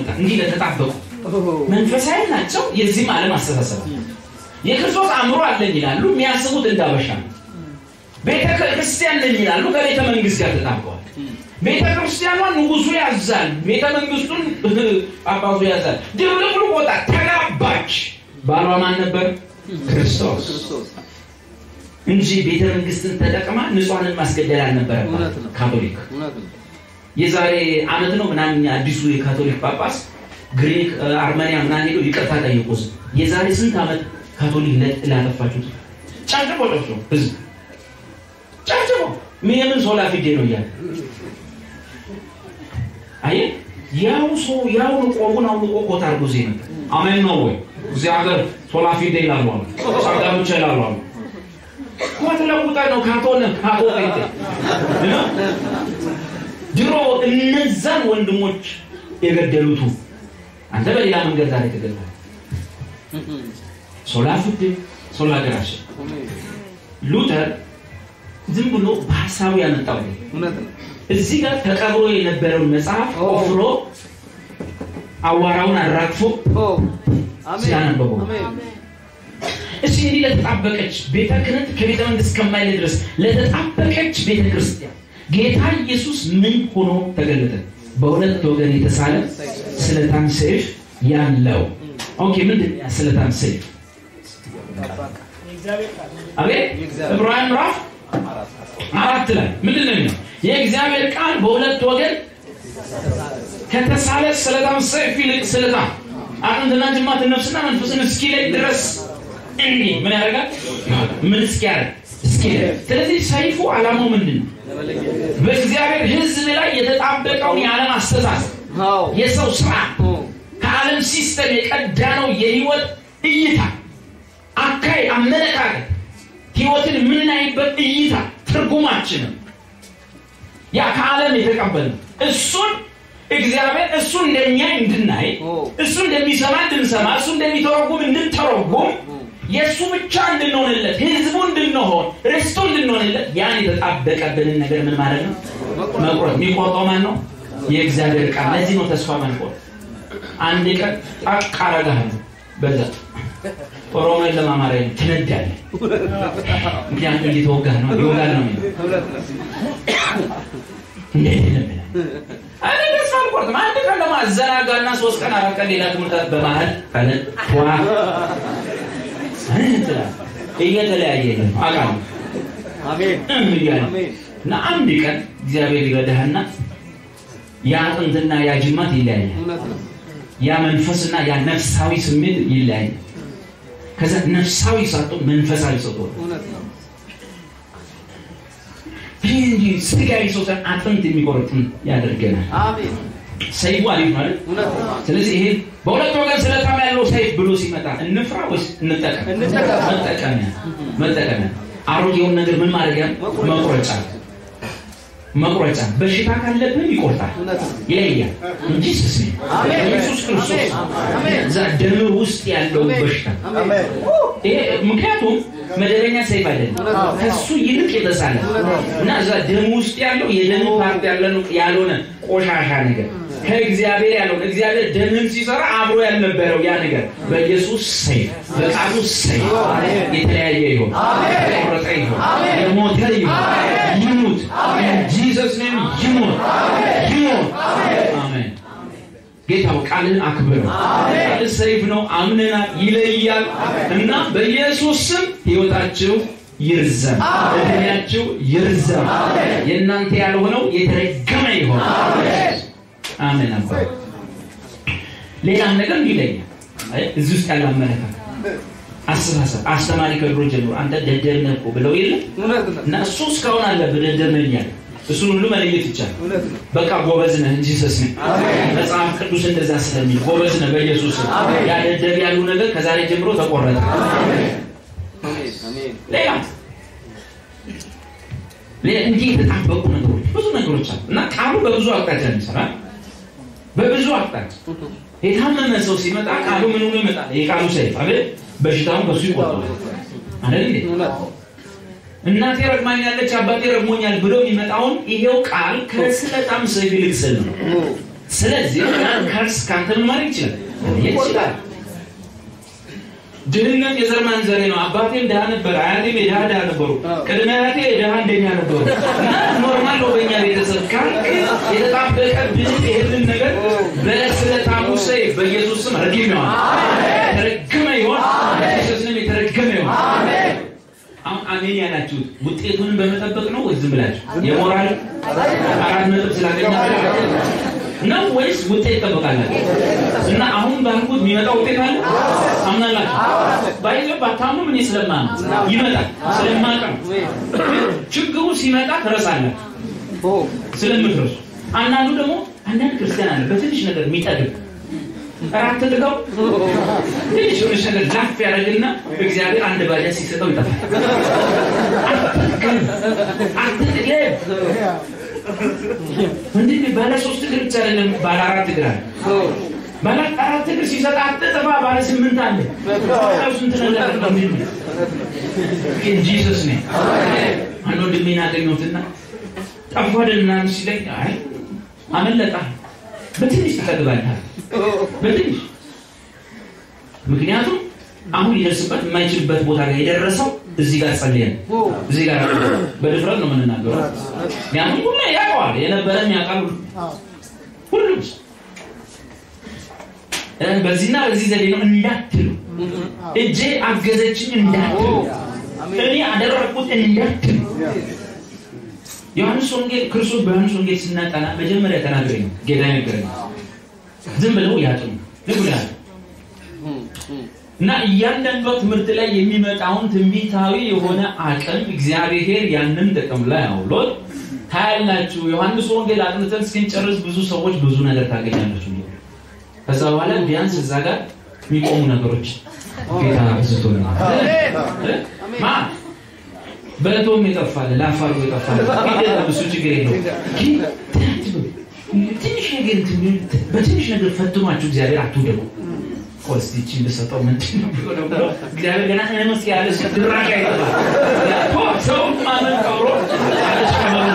መጣ። እንዲህ ለተጣበቁ መንፈሳዊ ናቸው፣ የዚህም ዓለም አስተሳሰብ የክርስቶስ አእምሮ አለኝ ይላሉ፣ የሚያስቡት እንዳበሻ ነው። ቤተ ክርስቲያን ነኝ ይላሉ፣ ከቤተ መንግስት ጋር ተጣበዋል። ቤተ ክርስቲያኗ ንጉሱ ያዛል፣ ቤተ መንግስቱን ጳጳሱ ያዛል። ድብልቅልቅ ወጣ፣ ተጋባች። ባሏ ማን ነበር? ክርስቶስ እንጂ ቤተ መንግስትን ተጠቅማ ንጹሐንን ማስገደል አልነበረባት። እውነት ነው። ካቶሊክ እውነት ነው። የዛሬ አመት ነው ምናምን አዲሱ የካቶሊክ ጳጳስ ግሪክ አርመኒያ ምናምን ሄዶ ይቅርታ ጠየቁ። ህዝብ የዛሬ ስንት ዓመት ካቶሊክ ለ- ላጠፋችሁት ጨፍጭፎ ጨፍጭፎ ህዝብ ጨፍጭፎ ምንም ሶላ ፊዴ ነው እያለ አየህ፣ ያው ሰው ያው ቆቡን አውልቆ ኮት አድርጎ ዜ ነበር። አሜን ነው ወይ? እዚህ ሀገር ሶላ ፊዴ ይላሉ አሉ፣ ጸጋ ብቻ ይላሉ አሉ። ኮት ለውጠ ነው ካቶነ ካቶ ጴንጤ እና ድሮ እነዛን ወንድሞች የገደሉቱ አንተ በሌላ መንገድ ዛሬ ተገድሏል። ሶላ ፊዴ ሶላ ገራሽ ሉተር ዝም ብሎ በሀሳቡ ያመጣው ነው። እውነት ነው። እዚህ ጋር ተቀብሮ የነበረውን መጽሐፍ ቆፍሮ አዋራውን አራግፎ ኦ አሜን ሲያነበበው አሜን እስቲ እንዲህ ለተጣበቀች ቤተ ክህነት ከቤተ መንግስት ከማይል ድረስ ለተጣበቀች ቤተ ክርስቲያን ጌታ ኢየሱስ ምን ሆኖ ተገለጠ? በሁለት ወገን የተሳለ ስለታም ሰይፍ ያለው። ኦኬ፣ ምንድን ነው ያ ስለታም ሰይፍ? አቤት ዕብራውያን ምዕራፍ አራት ላይ ምንድን ነው የሚለው? የእግዚአብሔር ቃል በሁለት ወገን ከተሳለ ስለታም ሰይፍ ይልቅ ስለታም አጥንትና ጅማት ነፍስና መንፈስን እስኪለይ ድረስ እንዲህ ምን ያደርጋል? ምን እስኪያደርግ እስኪለይ። ስለዚህ ሰይፉ ዓላማው ምንድን ነው? በእግዚአብሔር ሕዝብ ላይ የተጣበቀውን የዓለም አስተሳሰብ አዎ የሰው ስራ ኦ ከዓለም ሲስተም የቀዳነው የህይወት እይታ፣ አካይ፣ አመለካከት ህይወትን የምናይበት እይታ ትርጉማችንም ያ ከዓለም የተቀበልነው እሱን እግዚአብሔር እሱ እንደሚያይ እንድናይ ኦ እሱ እንደሚሰማ እንድንሰማ እሱ እንደሚተረጉም እንድንተረጉም የእሱ ብቻ እንድንሆንለት ህዝቡ እንድንሆን ርስቱ እንድንሆንለት ያን የተጣበቀብንን ነገር ምን ማለት ነው መቁረጥ የሚቆርጠው ማን ነው የእግዚአብሔር ቃል ለዚህ ነው ተስፋ መንቆር አንድ ቀን ጣቅ አረጋለሁ በዛ ኦሮሞን ለማማሪያ ትነዳለህ ምክንያቱም እየተወጋህ ነው ይወጋል ነው የሚለው እውነት ነው። እንዴት ለምን እኔ ተስፋ አልቆርጥም። አንድ ቀን ደግሞ አዘናጋና ሶስት ቀን አራት ቀን ሌላ ትምህርት በመሀል ካለ ዋ እንትላል እየተለያየ ነው አውቃለሁ አሜን እም እያለ አሜን እና አንድ ቀን እግዚአብሔር ይረዳህና ያ አጥንትና ያ ጅማት ይለያያል። እውነት ነው። ያ መንፈስና ያ ነፍሳዊ ስሜት ይለያያል። ከዛ ነፍሳዊ ሳቶ መንፈሳዊ ሰው ትሆናለህ። እውነት ነው። ይህ እንጂ ስጋዊ ሰው ሳይሆን አጥንት የሚቆርጥም ያደርገናል። አሜን ሰይፉ አሪፍ ማለት እውነት ነው። ስለዚህ ይሄ በሁለት ወገን ስለታም ያለው ሰይፍ ብሎ ሲመጣ እንፍራ ወይስ እንጠቀም? እንጠቀም። መጠቀሚያ መጠቀሚያ። አሮጌውን ነገር ምን ማድረጊያ? መቁረጫ መቁረጫ። በሽታ ካለብን ይቆርጣል፣ እውነት ነው። ይለያል እንጂ ስስ አሜን። ኢየሱስ ክርስቶስ አሜን። እዛ ደም ውስጥ ያለው በሽታ አሜን ይሄ ምክንያቱም መደበኛ ሰይፍ አይደለም፣ እውነት ነው። ከሱ ይልቅ የተሳለ እና እዛ ደም ውስጥ ያለው የደም ፓርት ያለ- ያልሆነ ቆሻሻ ነገር ከእግዚአብሔር ያለውን እግዚአብሔር ደምን ሲሰራ አብሮ ያልነበረው ያ ነገር በኢየሱስ ሰይፍ በቃሉ ሰይፍ የተለያየ ይሆን፣ የተቆረጠ ይሆን፣ የሞተ ይሆን፣ ይሙት ጂሰስ ኔም ይሙት ይሙት። አሜን። ጌታው ቃልን አክብረው። ቃል ሰይፍ ነው፣ አምነናል፣ ይለያል እና በኢየሱስ ስም ሕይወታችሁ ይርዘም፣ እድሜያችሁ ይርዘም። የእናንተ ያልሆነው የተረገመ ይሆን። አሜን። አባ ሌላም ነገር ይለኛል። አይ እዚህ ውስጥ ያለ አመለካከት፣ አስተሳሰብ አስተማሪ ከድሮ ጀምሮ አንተ ደደብ ነህ እኮ ብለው የለ እውነት ነው። እና እሱ እስካሁን አለብህ ደደብ ነህ እያለ እሱን ሁሉ መለየት ይቻላል። እውነት ነው። በቃ ጎበዝ ነህ እንጂ ሰስ መጽሐፍ ቅዱስ እንደዛ ስለሚል ጎበዝ ነህ በኢየሱስ ስም። ያ ደደብ ያሉ ነገር ከዛሬ ጀምሮ ተቆረጠ። አሜን አሜን ሌላ ሌላ እንዲህ የተጣበቁ ነገሮች ብዙ ነገሮች አሉ እና ቃሉ በብዙ አቅጣጫ የሚሰራ በብዙ አቅጣጫ የታመመ ሰው ሲመጣ ቃሉ ምን ሆኖ ይመጣል? የቃሉ ሰይፍ አይደል? በሽታውን ከሱ ይቆርጣል አይደል እንዴ? እውነት እናቴ ረግማኛለች አባቴ ረግሞኛል ብሎ የሚመጣውን ይሄው ቃል ከስለታም ሰይፍ ይልቅ ስል ነው። ስለዚህ ከርስ ከአንተ ምን ማድረግ ይችላል ይችላል ድህነት የዘር ማንዘሬ ነው። አባቴም ድሃ ነበር፣ አያቴም የድሃ ድሃ ነበሩ፣ ቅድመ አያቴ የድሃ እንደኛ ነበሩ። እና ኖርማል ነው በእኛ ቤተሰብ ካልክ የተጣበቀ ብህ ይህንን ነገር በስለታሙ ሰይፍ በኢየሱስ ስም ረግሜዋለሁ። የተረገመ ይሆን በኢየሱስ ስም የተረገመ ይሆን። አሁን አሜን ያላችሁት ውጤቱንም በመጠበቅ ነው ወይስ ዝም ብላችሁ የሞራል አራት ነጥብ ስላገኛችሁ ነው ወይስ ውጤት ይጠበቃላችሁ? እና አሁን ባልኩት የሚመጣ ውጤት አለ አምናላችሁ? ባይዘ ባታምኑ እኔ ስለማምን ይመጣል ስለማውቅ ነው። ችግሩ ሲመጣ ትረሳላችሁ ስለምትረሱ። አንዳንዱ ደግሞ አንዳንድ ክርስቲያን አለ በትንሽ ነገር የሚጠግብ እራት ተጥገው ትንሽ የሆነች ነገር ላፍ ያደርግና እግዚአብሔር አንድ ባጃጅ ሲሰጠው ይጠፋል። አትጥገብ ወንድሜ ባለ ሶስት እግር ብቻ አይደለም ባለ አራት እግር አለ። ባለ አራት እግር ሲሰጥ አትጥፋ ባለ ስምንት አለ። ታውቃው ስንት ነገር ነው ወንድሜ። ግን ጂሰስ ነው አንድ ወንድሜን አገኘሁትና ጠፋ አይደልና ሲለኝ አይ አመለጣ በትንሽ ትጠግባለህ በትንሽ ምክንያቱም አሁን ሊደርስበት የማይችልበት ቦታ ላይ የደረሰው እዚህ ጋር ጸልየን እዚህ ጋር በድፍረት ነው የምንናገረው። ያም ሁሉ ያውቀዋል፣ የነበረም ያውቃል ሁሉም በዚህና በዚህ ዘዴ ነው እንዳትሉ፣ እጄ አገዘችኝ እንዳትሉ፣ እኔ አደረግኩት እንዳትሉ። ዮሐንስ ወንጌል ክርስቶስ በዮሐንስ ወንጌል ስናጠና መጀመሪያ ተናገረኝ ጌታ ነገረኝ። ዝም ብለው ያጥኑ ዝም ብለው ያጥኑ እና እያንዳንዷ ትምህርት ላይ የሚመጣውን ትንቢታዊ የሆነ አቅም እግዚአብሔር ያንን ጥቅም ላይ አውሎት ታያላችሁ። ዮሐንስ ወንጌል አጥንተን እስክንጨርስ ብዙ ሰዎች ብዙ ነገር ታገኛለች። ከዛ በኋላ ቢያንስ እዛ ጋር የሚቆሙ ነገሮች ጌታ ብዝቶ ማ በእቶም የጠፋለ ለአፋሩ የጠፋለ እሱ ችግር የለው ትንሽ ነገር በትንሽ ነገር ፈትኗችሁ እግዚአብሔር አትውደቁ። ኮስቲቺ ብሰጠው ምንድን ነው ቢሆነው ብሎ እግዚአብሔር ገና እነመስ ያለ ድራሽ አይጠፋል። ሰው ማመን ቀብሮ አለች ከመኑ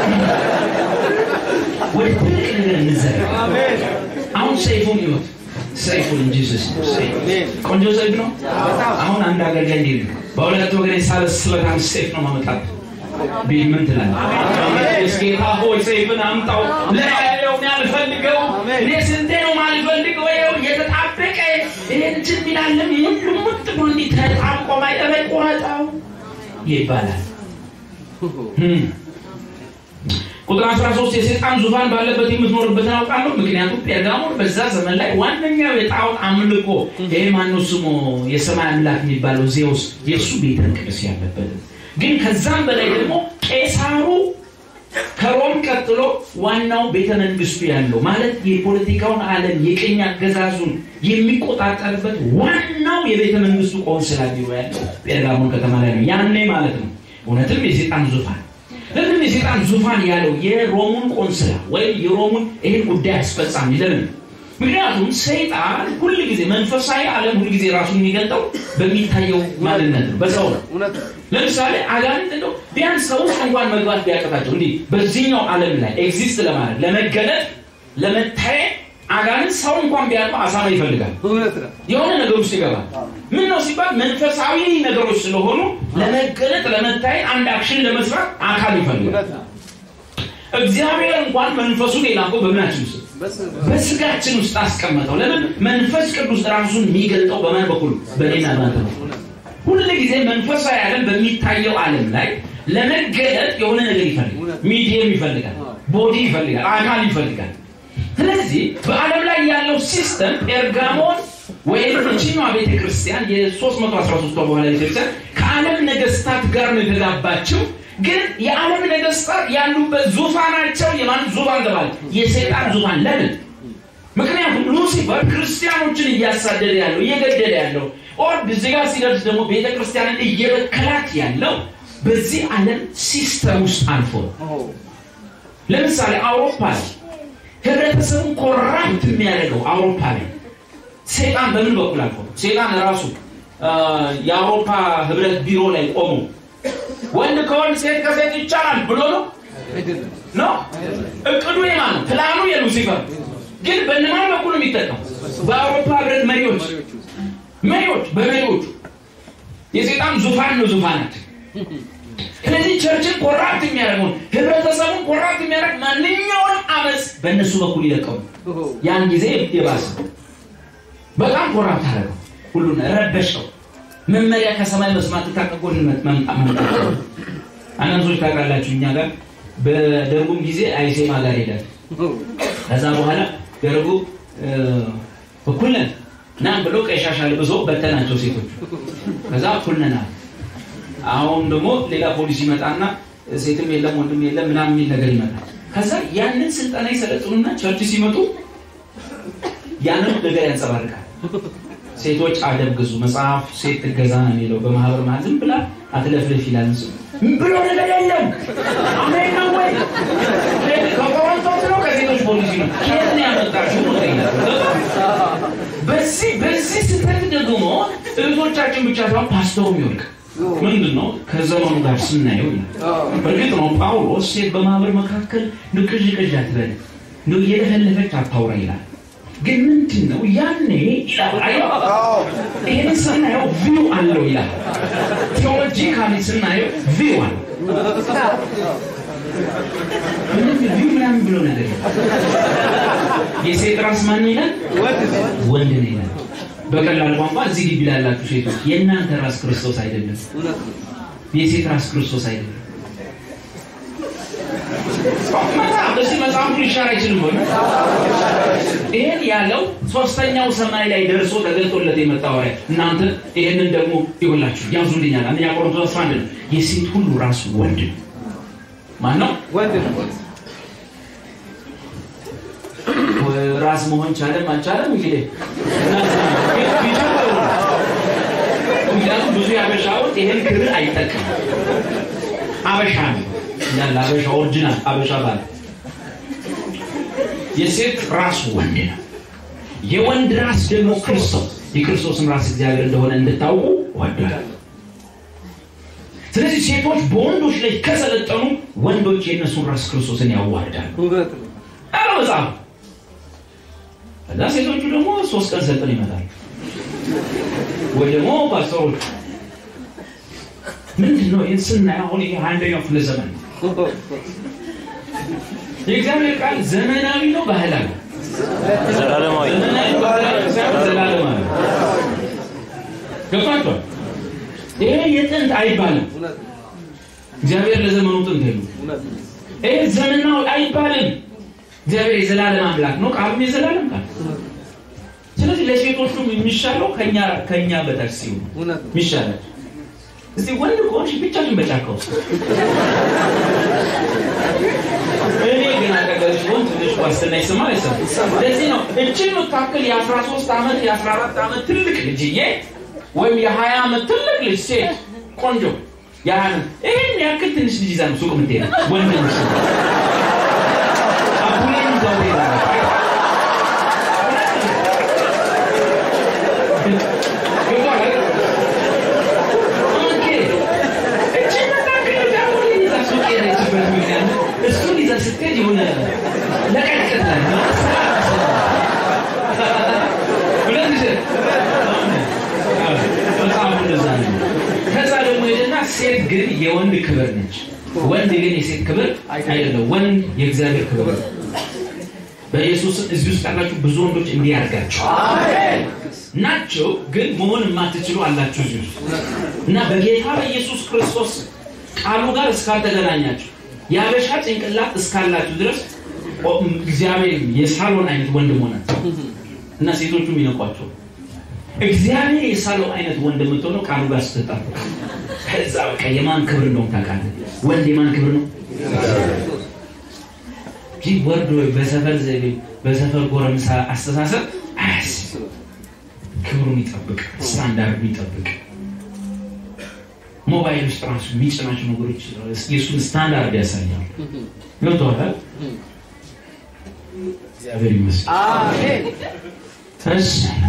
ወደ ትልቅ ነገር እንዘር። አሁን ሰይፉን ይወት ሰይፉን እንጂ ስስ ቆንጆ ሰይፍ ነው። አሁን አንድ አገልጋይ እንዲህ ነው በሁለት ወገን የሳለ ስለታም ሰይፍ ነው ማመጣት ቢል ምን ትላለህ? ጌታ ሆይ ሰይፍን አምጣው ለያየው ያልፈልገው እኔ ስንቴ ነው ማልፈልገው ይኸው የተጣበቀ ይህን እንትን ሚላለም ሁሉም ሙጥ ብሎ እንዲህ ተጣብቆ ማይጠበቅ ቆረጠው ይባላል። ቁጥር 13 የሰይጣን ዙፋን ባለበት የምትኖርበትን አውቃለሁ። ምክንያቱም ጴርጋሞን በዛ ዘመን ላይ ዋነኛው የጣዖት አምልኮ ይሄ ማነው ስሙ የሰማይ አምላክ የሚባለው ዜውስ የእሱ ቤተ መቅደስ ያለበት ግን ከዛም በላይ ደግሞ ቄሳሩ ከሮም ቀጥሎ ዋናው ቤተ መንግስቱ ያለው ማለት የፖለቲካውን ዓለም የቅኝ አገዛዙን የሚቆጣጠርበት ዋናው የቤተ መንግስቱ ቆንስላ ቢሮ ያለው ጴርጋሞን ከተማ ላይ ነው። ያኔ ማለት ነው። እውነትም የሴጣን ዙፋን ለምን የሴጣን ዙፋን ያለው የሮሙን ቆንስላ ወይም የሮሙን ይህን ጉዳይ አስፈጻሚ ለምን? ምክንያቱም ሰይጣን ሁል ጊዜ መንፈሳዊ ዓለም ሁል ጊዜ ራሱን የሚገልጠው በሚታየው ማንነት ነው፣ በሰው ነው። ለምሳሌ አጋንንት እንደው ቢያንስ ሰው ውስጥ እንኳን መግባት ቢያቀታቸው እንዲህ በዚህኛው ዓለም ላይ ኤግዚስት ለማድረግ ለመገለጥ ለመታየት አጋንንት ሰው እንኳን ቢያውቀው አሳማ ይፈልጋል። የሆነ ነገር ውስጥ ይገባል። ምን ነው ሲባል መንፈሳዊ ነገሮች ስለሆኑ ለመገለጥ ለመታየት አንድ አክሽን ለመስራት አካል ይፈልጋል። እግዚአብሔር እንኳን መንፈሱን የላከው በምናችን ውስጥ በስጋችን ውስጥ አስቀመጠው። ለምን መንፈስ ቅዱስ ራሱን የሚገልጠው በማን በኩል በሌና እናንተ ነው። ሁል ጊዜ መንፈሳዊ ዓለም በሚታየው ዓለም ላይ ለመገለጥ የሆነ ነገር ይፈልጋል። ሚዲየም ይፈልጋል፣ ቦዲ ይፈልጋል፣ አካል ይፈልጋል። ስለዚህ በዓለም ላይ ያለው ሲስተም ጴርጋሞን ወይም እችኛዋ ቤተ ክርስቲያን የ313 በኋላ ቤተክርስቲያን ከዓለም ነገስታት ጋር ነው የተጋባችው። ግን የዓለም ነገስታት ያሉበት ዙፋናቸው የማን ዙፋን ተባለ? የሰይጣን ዙፋን። ለምን? ምክንያቱም ሉሲፈር ክርስቲያኖችን እያሳደደ ያለው እየገደለ ያለው ኦር እዚህ ጋር ሲደርስ ደግሞ ቤተ ክርስቲያንን እየበከላት ያለው በዚህ ዓለም ሲስተም ውስጥ አልፎ ለምሳሌ አውሮፓ ላይ ህብረተሰቡን ኮራፕት የሚያደርገው አውሮፓ ላይ ሴጣን በምን በኩል አልፎ ሴጣን ራሱ የአውሮፓ ህብረት ቢሮ ላይ ቆሞ ወንድ ከወንድ ሴት ከሴት ይቻላል ብሎ ነው ነው እቅዱ የማን ነው ፕላኑ የሉሲፈር ግን በእነማን በኩል ነው የሚጠቀሙ? በአውሮፓ ህብረት መሪዎች መሪዎች በመሪዎቹ የሴጣን ዙፋን ነው ዙፋናችን። ስለዚህ ቸርችን ኮራፕት የሚያደርገውን ህብረተሰቡን ኮራፕት የሚያደርግ ማንኛውንም አመፅ በእነሱ በኩል ይለቀሙ። ያን ጊዜ የባሰ በጣም ኮራፕት አደረገው፣ ሁሉን ረበሸው። መመሪያ ከሰማይ መስማት ታቀጎን መምጣት አንዳንዶች ታውቃላችሁ፣ እኛ ጋር በደርጉም ጊዜ አይሴማ ጋር ሄዳል። ከዛ በኋላ ደርጉ እኩል ነን ናም ብሎ ቀይ ሻሽ አልብሶ በተናቸው ሴቶቹ። ከዛ እኩል ነን አለ። አሁን ደግሞ ሌላ ፖሊስ ይመጣና ሴትም የለም ወንድም የለም ምናምን የሚል ነገር ይመጣል። ከዛ ያንን ስልጠና ይሰለጥኑና ቸርች ሲመጡ ያንን ነገር ያንጸባርቃል። ሴቶች አደብ ግዙ፣ መጽሐፍ ሴት ትገዛ ነው የሚለው። በማህበር ማለት ዝም ብላ አትለፍልፍ ይላል። ብሎ ነገር የለም። አሜን ነው ወይ? ከቆሮንቶስ ነው ከሴቶች ፖሊሲ ነው? ከየት ነው ያመጣችሁ ነው ይላል። በዚህ በዚህ ስህተት ደግሞ እህቶቻችን ብቻ ሳይሆን ፓስተሩም ይወድቅ ምንድን ነው ከዘመኑ ጋር ስናየው ይላል። በእርግጥ ነው ጳውሎስ ሴት በማህበር መካከል ንቅዥ ቅዥ አትበል ነው እየለፈለፈች አታውራ ይላል። ግን ምንድን ነው ያኔ ይህን ስናየው ቪው አለው ይላል። ቴዎሎጂካሊ ስናየው ቪው አለው። ምንም ቪው ምናምን ብሎ ነገር የሴት ራስ ማን ይላል? ወንድ ነው ይላል። በቀላል ቋንቋ እዚህ ግቢ ላላችሁ ሴቶች የእናንተ ራስ ክርስቶስ አይደለም፣ የሴት ራስ ክርስቶስ አይደለም። በዚህ መጽሐፉ ሊሻር አይችልም ወይ? ይሄን ያለው ሶስተኛው ሰማይ ላይ ደርሶ ተገልጦለት የመጣ ወሬ። እናንተ ይሄንን ደግሞ ይኸውላችሁ ያዙልኛል። አንደኛ ቆሮንቶስ 11 ነው። የሴት ሁሉ ራሱ ወንድ ነው። ማን ነው? ወንድ ነው። ራስ መሆን ቻለም አልቻለም እንግዲህ ምክንያቱም ብዙ የአበሻ ወጥ ይህን ክብር አይጠቀም። አበሻ ነው ያለ አበሻ ኦሪጂናል አበሻ ባለ የሴት ራስ ወንድ ነው። የወንድ ራስ ደግሞ ክርስቶስ፣ የክርስቶስን ራስ እግዚአብሔር እንደሆነ እንድታውቁ ወዷል። ስለዚህ ሴቶች በወንዶች ላይ ከሰለጠኑ ወንዶች የእነሱን ራስ ክርስቶስን ያዋርዳሉ። እውነት ነው። አረ መጽሐፍ ከዛ ሴቶቹ ደግሞ ሶስት ቀን ሰልጥን ይመጣል ወይ ደግሞ ፓስተሮች ምንድን ነው ይህን ስናየው አሁን ይሄ አንደኛው ክፍለ ዘመን ነው። የእግዚአብሔር ቃል ዘመናዊ ነው ባህላዊ ዘላለማዊ ዘመናዊ ባህላዊ ሳይሆን ዘላለማዊ ገብቷቸዋል ይሄ የጥንት አይባልም እውነት ነው። እግዚአብሔር ለዘመኑ ጥንት የሉ እውነት ነው። ይሄ ዘመናዊ አይባልም እግዚአብሔር የዘላለም አምላክ ነው ቃሉም የዘላለም ቃል ስለዚህ ለሴቶቹም የሚሻለው ከኛ ከኛ በታች ሲሆኑ እውነት ነው። የሚሻላል እስቲ ወንድ ከሆንሽ ብቻሽን በጫካ ውስጥ እኔ ግን አጠገብሽ ሆን ትንሽ ዋስትና ይሰማ አይሰማ ለዚህ ነው እችን የምታክል የአስራ ሶስት ዓመት የአስራ አራት ዓመት ትልቅ ልጅዬ ወይም የሀያ ዓመት ትልቅ ልጅ ሴት ቆንጆ የሀያ ዓመት ይህን ያክል ትንሽ ልጅ ይዛ ነው ሱቅ የምትሄድ ወንድ ምስ አቡሌን ይዛው ትሄዳለች ገብቶሃል አይደል? ኦኬ። እችን መካከል ልጅ አቡሌን ይዛ ሱቅ የሄደችበት ምክንያት እሱን ይዛ ስትሄድ የሆነ ለቀቅታል ሁለት ሺህ መጽሐፉ እንደዛ ነው። ከዛ ደግሞ ሄደና ሴት ግን የወንድ ክብር ነች፣ ወንድ ግን የሴት ክብር አይደለም። ወንድ የእግዚአብሔር ክብር ነው። በኢየሱስ እዚህ ውስጥ ያላችሁ ብዙ ወንዶች እንዲህ ያርጋችሁ ናቸው፣ ግን መሆን የማትችሉ አላችሁ እዚህ ውስጥ እና በጌታ በኢየሱስ ክርስቶስ ቃሉ ጋር እስካልተገናኛችሁ የአበሻ ጭንቅላት እስካላችሁ ድረስ ኦ- እግዚአብሔር የሳሎን አይነት ወንድ መሆናችሁ እና ሴቶቹም ይነቋቸው እግዚአብሔር የሳለው አይነት ወንድ የምትሆነው ቃሉ ጋር ስትጣሉ ከዛ በቃ የማን ክብር እንደሆነ ታውቃለህ። ወንድ የማን ክብር ነው? ይህ ወርዶ በሰፈር ዘይቤ በሰፈር ጎረምሳ አስተሳሰብ አያስብ። ክብሩን ይጠብቅ፣ ስታንዳርዱ ይጠብቅ። ሞባይል ውስጥ ራሱ የሚጭናቸው ነገሮች የእሱን ስታንዳርድ ያሳያል። ገብቶሃል? እግዚአብሔር ይመስገን። አሜን። እሺ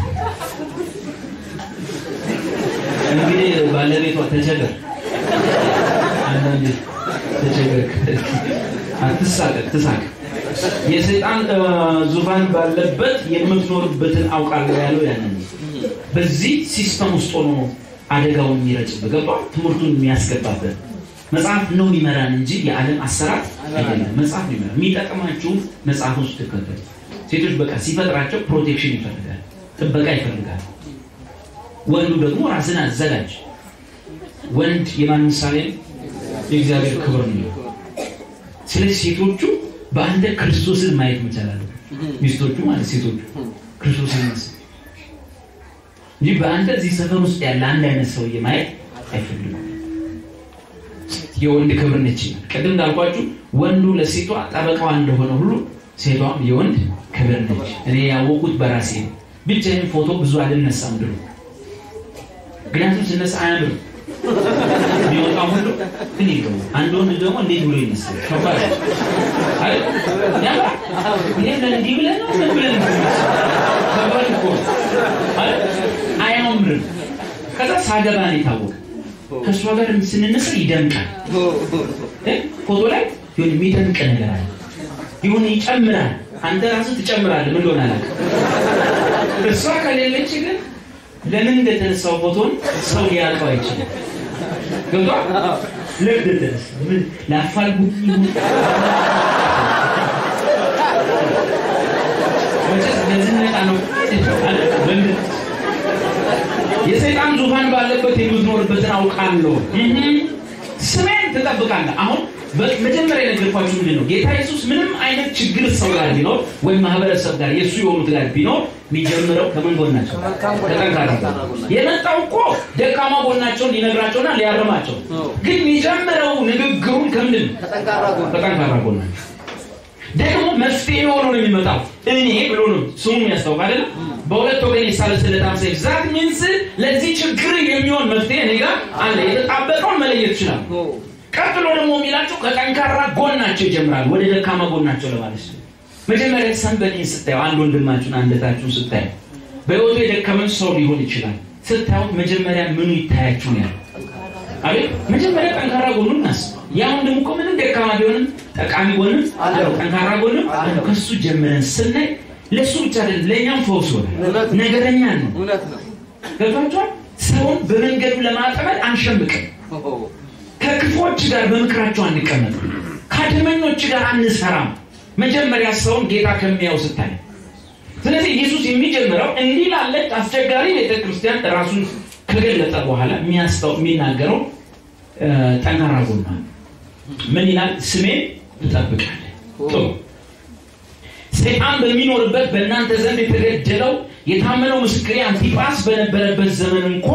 እንግዲህ ባለቤቷ ተቸገር፣ አንዳንዴ ተቸገር፣ አትሳቀቅ፣ ትሳቅ። የሰይጣን እ፣ ዙፋን ባለበት የምትኖርበትን አውቃለሁ ያለው ያንን ነው። በዚህ ሲስተም ውስጥ ሆኖ ነው አደጋውን የሚረጭበት ገባ ትምህርቱን የሚያስገባበት መጽሐፍ ነው የሚመራን እንጂ የዓለም አሰራር አይደለም። መጽሐፍ ነው የሚመራን። የሚጠቅማችሁ መጽሐፍ ውስጥ ትከተሉ። ሴቶች በቃ ሲፈጥራቸው ፕሮቴክሽን ይፈልጋል፣ ጥበቃ ይፈልጋል። ወንዱ ደግሞ ራስን አዘጋጅ። ወንድ የማን ምሳሌ ነው? የእግዚአብሔር ክብር ነው። ስለዚህ ሴቶቹ በአንተ ክርስቶስን ማየት መቻል አለ። ሚስቶቹ ማለት ሴቶቹ ክርስቶስን መስል እንጂ በአንተ እዚህ ሰፈር ውስጥ ያለ አንድ አይነት ሰውዬ ማየት አይፈልጉም። የወንድ ክብር ነች። ቅድም እንዳልኳችሁ ወንዱ ለሴቷ ጠበቃዋ እንደሆነ ሁሉ ሴቷም የወንድ ክብር ነች። እኔ ያወቁት በራሴ ነው። ብቻዬን ፎቶ ብዙ አልነሳም ድሮ፣ ምክንያቱም ስነሳ አያምርም የሚወጣው ሁሉ ግን ይገቡ አንድ ወንድ ደግሞ እንዴት ብሎ ይመስላል? ከባድ ነው አይደል? ያምራል። እኔም ለእንዲህ ብለህ ነው ምን ብለህ ነው? ከባድ እኮ ነው አይደል? አያምርም። ከዛ ሳገባ ነው የታወቀ ከእሷ ጋር ስንነሳ ይደምቃል። እ? ፎቶ ላይ የሆነ የሚደምቅ ነገር አለ፣ የሆነ ይጨምራል። አንተ ራስህ ትጨምራለህ። ምን እንደሆነ አላውቅም። እሷ ከሌለች ግን ለምን እንደተነሳው ፎቶን ሰው ሊያውቀው አይችልም። ገብቷል? ለምን እንደተነሳ ምን ላፋልጉኝ ይሁን መቼስ ለዝነጣ ነው አለ ለምን የሰይጣን ዙፋን ባለበት የምትኖርበትን አውቃለሁ። እህም ስሜን ትጠብቃለህ። አሁን መጀመሪያ የነገርኳችሁ ምንድን ነው? ጌታ ኢየሱስ ምንም አይነት ችግር ሰው ጋር ቢኖር ወይም ማህበረሰብ ጋር የእሱ የሆኑት ጋር ቢኖር የሚጀምረው ከምን ጎናቸው? ከጠንካራ ጎን። የመጣው እኮ ደካማ ጎናቸውን ሊነግራቸውና ሊያርማቸው፣ ግን የሚጀምረው ንግግሩን ከምንድን ነው? ከጠንካራ ጎን ከጠንካራ ጎናቸው ደግሞ መፍትሄ ሆኖ ነው የሚመጣው። እኔ ብሎ ነው ስሙ የሚያስታውቅ አይደለም። በሁለት ወገን የሳለ ስለታም ሰይፍ ዛት ሚንስ ለዚህ ችግር የሚሆን መፍትሄ እኔ ጋር አለ። የተጣበቀውን መለየት ይችላል። ቀጥሎ ደግሞ የሚላቸው ከጠንካራ ጎናቸው ይጀምራል፣ ወደ ደካማ ጎናቸው ለማለት ነው። መጀመሪያ ሰንበዴን ስታዩ፣ አንድ ወንድማችሁን አንደታችሁን ስታዩ፣ በህይወቱ የደከመን ሰው ሊሆን ይችላል። ስታዩት መጀመሪያ ምኑ ይታያችሁ ነው ያለው። አቤት መጀመሪያ ጠንካራ ጎኑን እናስብ። ያ ወንድም እኮ ምንም ደካማ ቢሆንም ጠቃሚ ጎንም አለው፣ ጠንካራ ጎንም አለው። ከሱ ጀምረን ስናይ ለእሱ ብቻ አይደለም ለእኛም ፈውስ ሆነ። ነገረኛ ነው። እውነት ነው። ገብቷችኋል? ሰውን በመንገዱ ለማጠመድ አንሸምቅም። ከክፎች ጋር በምክራቸው አንቀመጥም። ከአድመኞች ጋር አንሰራም። መጀመሪያ ሰውን ጌታ ከሚያው ስታይ ስለዚህ ኢየሱስ የሚጀምረው እንዲህ ላለች አስቸጋሪ ቤተክርስቲያን ራሱን ከገለጠ በኋላ የሚያስታው የሚናገረው እ፣ ጠንካራ ጎኗ ምን ይላል? ስሜን ትጠብቃለህ። ጥሩ ሰይጣን በሚኖርበት በእናንተ ዘንድ የተገደለው የታመነው ምስክሬ አንቲጳስ በነበረበት ዘመን እንኳ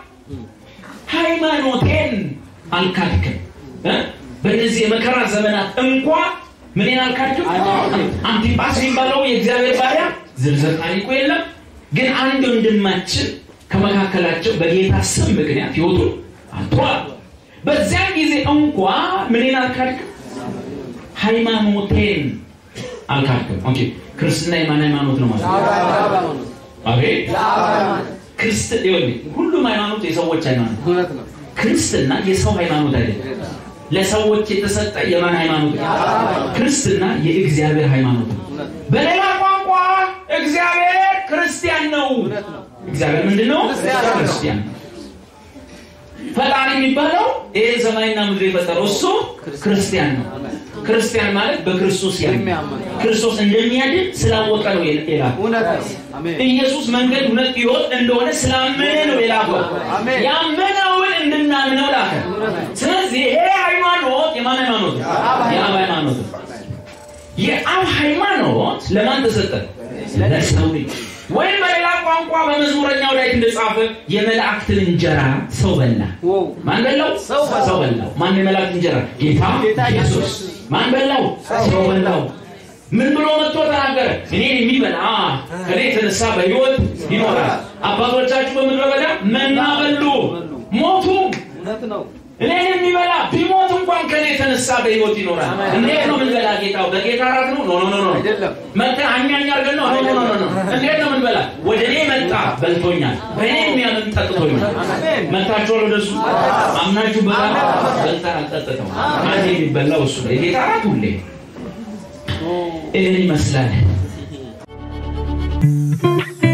ሃይማኖቴን አልካድክም። እ? በእነዚህ የመከራ ዘመናት እንኳ ምንን አልካድክም? አንቲጳስ የሚባለው የእግዚአብሔር ባሪያ ዝርዝር ታሪኩ የለም፣ ግን አንድ ወንድማችን ከመካከላቸው በጌታ ስም ምክንያት ህይወቱን አጥቷል። በዚያን ጊዜ እንኳ ምንን አልካድክም? ሃይማኖቴን አልካድክም። ኦኬ ክርስትና የማን ሃይማኖት ነው ማለት ነው? አቤት ክርስት ይኸውልህ፣ ሁሉም ሃይማኖት የሰዎች ሃይማኖት እውነት ነው። ክርስትና የሰው ሃይማኖት አይደለም። ለሰዎች የተሰጠ የማን ሃይማኖት ነው? ክርስትና የእግዚአብሔር ሃይማኖት ነው። በሌላ ቋንቋ እግዚአብሔር ክርስቲያን ነው። እውነት ነው። እግዚአብሔር ምንድን ነው? ክርስቲያን ነው። ክርስቲያን ነው። ፈጣሪ የሚባለው ይህን ሰማይና ምድር የፈጠረው እሱ ክርስቲያን ነው። ክርስቲያን ማለት በክርስቶስ ያምን የሚያምን ክርስቶስ እንደሚያድን ስላወቀ ነው የላከው። እውነት ነው። አሜን። ኢየሱስ መንገድ እውነት ሕይወት እንደሆነ ስላመነ ነው የላከው። አሜን። ያመነውን እንድናምነው ላከ። ስለዚህ ይሄ ሃይማኖት የማን ሃይማኖት ነው? የአብ ሃይማኖት ነው። የአብ ሃይማኖት ለማን ተሰጠ? ለሰው ልጅ። ወይም በሌላ ቋንቋ በመዝሙረኛው ላይ እንደጻፈ የመላእክትን እንጀራ ሰው በላ። ዋው ማን በላው? ሰው በላው። ሰው በላው። ማን የመላእክት እንጀራ? ጌታ ጌታ ኢየሱስ። ኢየሱስ። ማን በላው? ሰው በላው። ምን ብሎ መጥቶ ተናገረ? እኔን የሚበላ ከኔ የተነሳ በሕይወት ይኖራል። አባቶቻችሁ በምድረ በዳ መና በሉ፣ ሞቱ። እውነት ነው። እኔን የሚበላ ቢሞት እንኳን ከኔ የተነሳ በሕይወት ይኖራል። እንዴት ነው ምንበላ? ጌታው በጌታ ራት ነው? ኖ ኖ ኖ ኖ አይደለም። መጥተን አኛኛ አድርገን ነው? ኖ ኖ ኖ ኖ ኖ። እንዴት ነው ምንበላ? ወደ እኔ መጣ በልቶኛል፣ በእኔ የሚያምን ጠጥቶኛል። አሜን። መጥታችኋል ወደሱ አምናችሁ በላ በልተን አልጠጥተው አንድ የሚበላው እሱ ነው። የጌታ ራት ሁሌ ይህን ይመስላል።